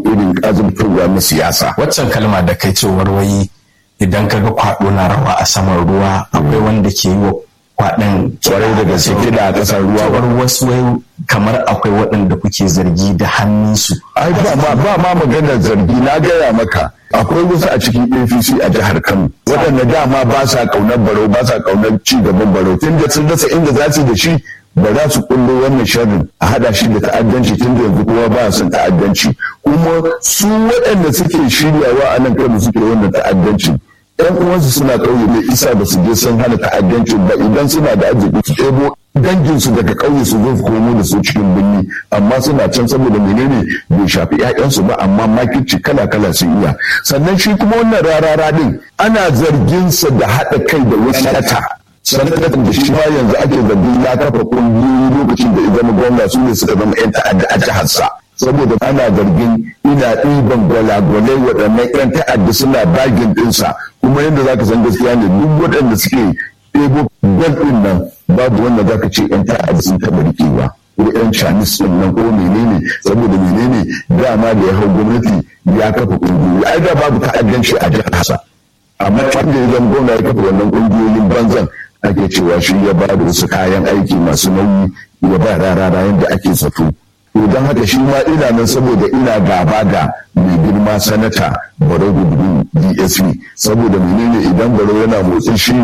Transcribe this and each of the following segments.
irin azumtarwa na siyasa waccan kalma da kai cewar wai idan kaga kwaɗo na rawa a saman ruwa akwai wanda ke yi wa kwaɗin kwarai da gaske kiɗa a ƙasar ruwa ba cewar wasu wai kamar akwai waɗanda kuke zargi da hannunsu ai ba ma ba ma maganar zargi na gaya maka akwai wasu a cikin APC a jihar Kano waɗanda dama ba sa kaunar barau ba sa kaunar ci gaban barau tun da sun rasa inda za su da shi ba za su kullo wannan sharrin a hada shi da ta'addanci tun da yanzu kuma ba son ta'addanci kuma su waɗanda suke shiryawa a nan Kano suke wannan ta'addanci yan uwansu suna ƙauye mai isa ba su je sun hana ta'addancin ba idan suna da arziki su ɗebo danginsu daga ƙauye su zo su komo da su cikin birni amma suna can saboda menene bai shafi 'ya'yansu ba amma makirci kala kala sun iya sannan shi kuma wannan rarara din ana zargin sa da haɗa kai da wasu sanata sanatan da shi ma yanzu ake zargin ya kafa ƙungiyoyi lokacin da ya zama gwamna su ne suka zama 'yan ta'adda a jiharsa saboda ana zargin ina ɗiban gwalagwalai waɗannan 'yan ta'adda suna bagin ɗinsa kuma yadda za ka san gaskiya ne duk waɗanda suke ɗebo gwal ɗin nan babu wanda za ka ce 'yan ta'adda sun taɓa riƙewa ko 'yan chinese ɗin nan ko menene saboda menene dama da ya hau gwamnati ya kafa ƙungiyoyi ai da babu ta'addanci a jihar hasa amma wanda ya zama gwamna ya kafa wannan ƙungiyoyin banzan ake cewa shi ya ba da wasu kayan aiki masu nauyi ya ba rarara yadda ake zato to don haka shi ma ina nan saboda ina gaba da mai girma sanata barau gudu dsp saboda menene idan barau yana motsin shi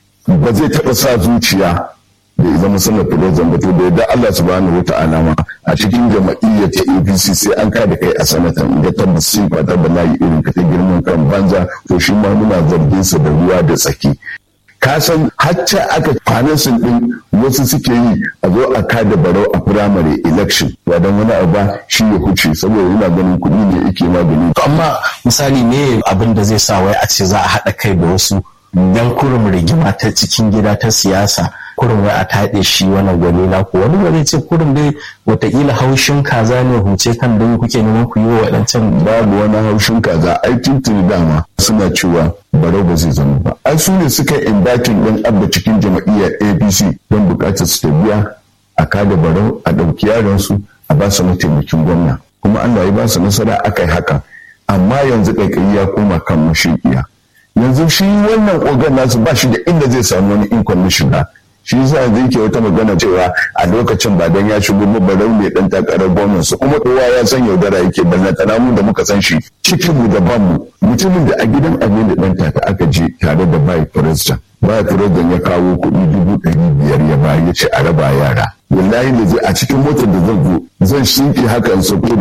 ba zai taɓa sa zuciya da ya zama sanar filozan ba to da yadda Allah subhanahu wa ta'ala ma a cikin jama'iyyar ta APC sai an kada kai a sanatan da tabbas sai ba ta bala'i irin ka ta girman kan banza to shi ma muna zargin sa da ruwa da tsaki ka san hacca aka financing din wasu suke yi a zo a kada barau a primary election ba don wani abu ba shi ya huce saboda yana ganin kuɗi ne yake magani amma misali ne abin da zai sa wai a ce za a haɗa kai da wasu dan kurum rigima ta cikin gida ta siyasa kurum wai a taɗe shi wannan gwalila ko wani ba zai ce kurum dai wataƙila haushin kaza ne huce kan dai kuke neman ku yi wa waɗancan babu wani haushin kaza ai tuntuni dama suna cewa barau ba zai zama ba ai su ne suka indatin ɗin abba cikin jama'iyyar apc don buƙatar su ta biya a kada barau a ɗauki yaransu a ba su mataimakin gwamna kuma allah ya ba su nasara aka yi haka amma yanzu ƙaiƙayi ya koma kan mashiƙiya yanzu shi wannan ogan nasu ba shi da inda zai samu wani ikon na shiga shi yasa yanzu yake wata magana cewa a lokacin ba dan ya shigo ba barau ne dan takarar gwamnan su kuma kowa ya san yaudara yake ballantana mu da muka san shi cikin mu da ban mu mutumin da a gidan abin da dan taka aka je tare da bai president bai president ya kawo kuɗi dubu ɗari biyar ya bayar ya ce a raba yara wallahi da zai a cikin motar da zan zo zan shinke haka in sauko da